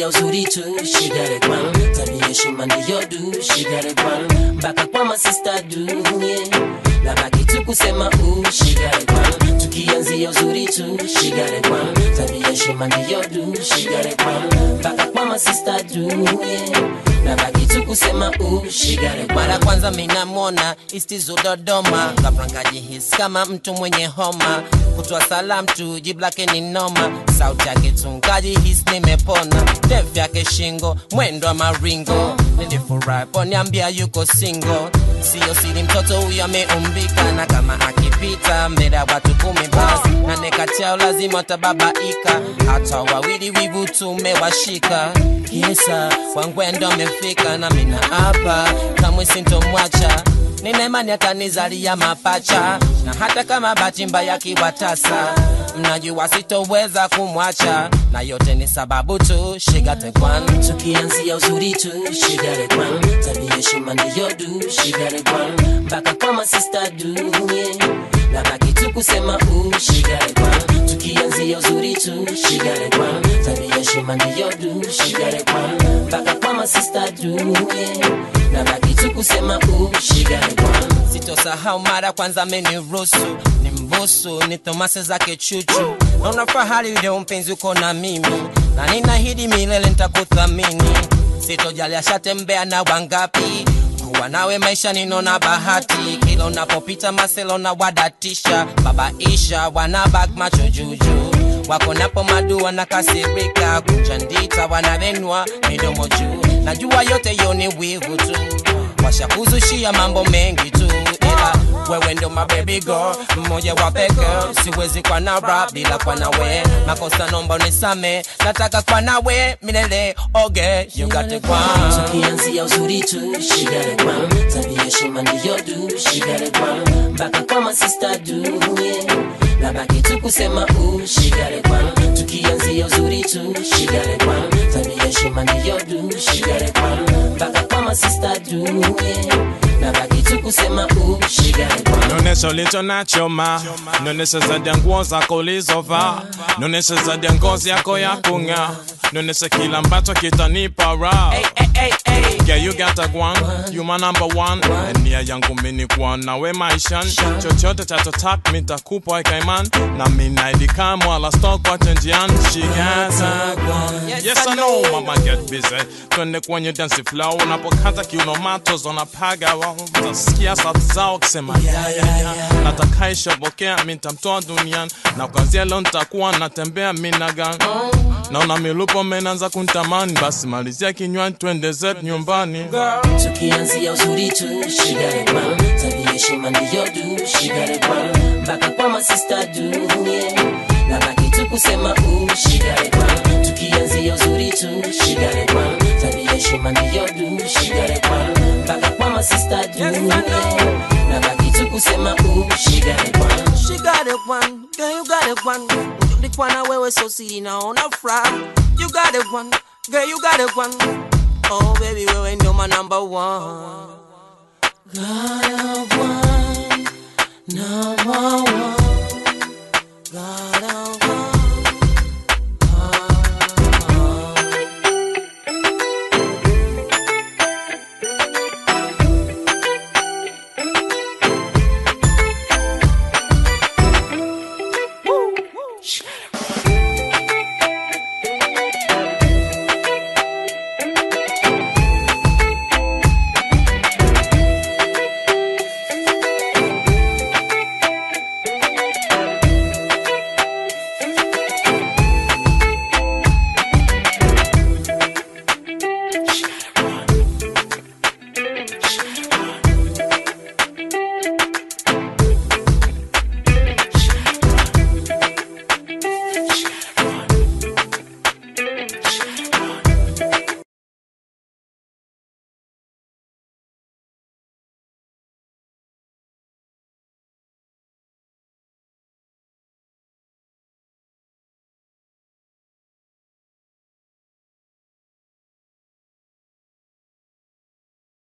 tukianzia uzuri tu shigare kwan tabia heshima ndiyo du shigare kwan mpaka kwa masista du yeah. na baki tu kusema u shigare kwan tukianzia uzuri tu shigare kwan tabia heshima ndiyo du shigare kwan mpaka kwa masista du yeah. na baki tu kusema u shigare kwan mara kwanza minamwona istizo dodoma kaprangajihis kama mtu mwenye homa kutoa salam tu jibu lake ni noma sauti yake tungajihis nimepona ndefu yake shingo mwendo wa maringo nilifurahi poniambia yuko singo siyo siri mtoto huyo ameumbika na kama akipita mbele ya watu kumi basi na nekati yao lazima watababaika hata wawili wivu tumewashika kisa wangwendo amefika na mina hapa kamwe sintomwacha nina imani atanizalia mapacha na hata kama bahati mbaya kiwatasa mnajua sitoweza kumwacha na yote ni sababu tu shigatekwan tukianzia uzuri tu shigare kwan tabia heshima ndiyo du shigare kwan mpaka kwa masista du yeah. na baki tu kusema u shigare kwan tukianzia uzuri tu shigare kwan tabia heshima ndiyo du shigare kwan mpaka kwa masista du yeah. na baki tu kusema u shigare kwan sitosahau mara kwanza ameniruhusu ni mbusu ni thomase zake chuchu naona fahari leo mpenzi uko na mimi na ninahidi milele nitakuthamini sitojali ashatembea na wangapi kuwa nawe maisha ninona bahati kila unapopita maselo na wadatisha babaisha wanabak macho juju wako napo madu wanakasirika kuchandita wanavenwa midomo juu najua yote yo ni wivu tu washakuzushia mambo mengi tu ila wewe ndo mababy girl mmoja wa peke siwezi kwa na rap bila kwa nawe makosa nomba unisame nataka kwa nawe milele oge you got it kwa tukianzia uzuri tu shigare kwan tabia heshima ndiyo du shigare kwan mpaka kwa masista du yeah. na baki tu kusema u shigare kwan tukianzia uzuri tu shigare kwan tabia heshima ndiyo du shigare kwan mpaka kwa masista du yeah. na baki tu kusema u shigare kwan Nonesha ulicho nacho ma Nonesha zaidi ya nguo zako ulizovaa Nonesha zaidi ya ngozi yako ya kung'aa Nonesha kila ambacho kitanipa raha hey, hey, hey. Yeah, you got a one, you my number one nia yangu mini kuwa nawe maishani chochote chachotak mitakupa ikaiman na minaidikam wala stok wache njiani She got a one. Yes, I know, mama get busy twende kwenye dance flow unapokata kiuno mato zonapaga wao utasikia sauti zao kisema yeah, yeah, yeah. natakaishobokea mitamtoa duniani na kwanzia leo nitakuwa natembea minagan naona milupo menanza kuntamani basi malizia kinywani twende zetu nyumbani tukianzia uzuri tu shigare kwan tabia heshima ndiyo du shigare kwan mpaka kwa masista du yeah. na baki tu kusema u shigare kwan tukianzia uzuri tu shigare kwan tabia heshima ndiyo du shigare kwan mpaka kwa masista du yeah. na baki tu kusema u shigare kwan She got it one, girl you got it one Ndikwana wewe so siri naona fry You got it one, girl you got it one Oh baby wewe ndio my number one Got a one, number one. Got a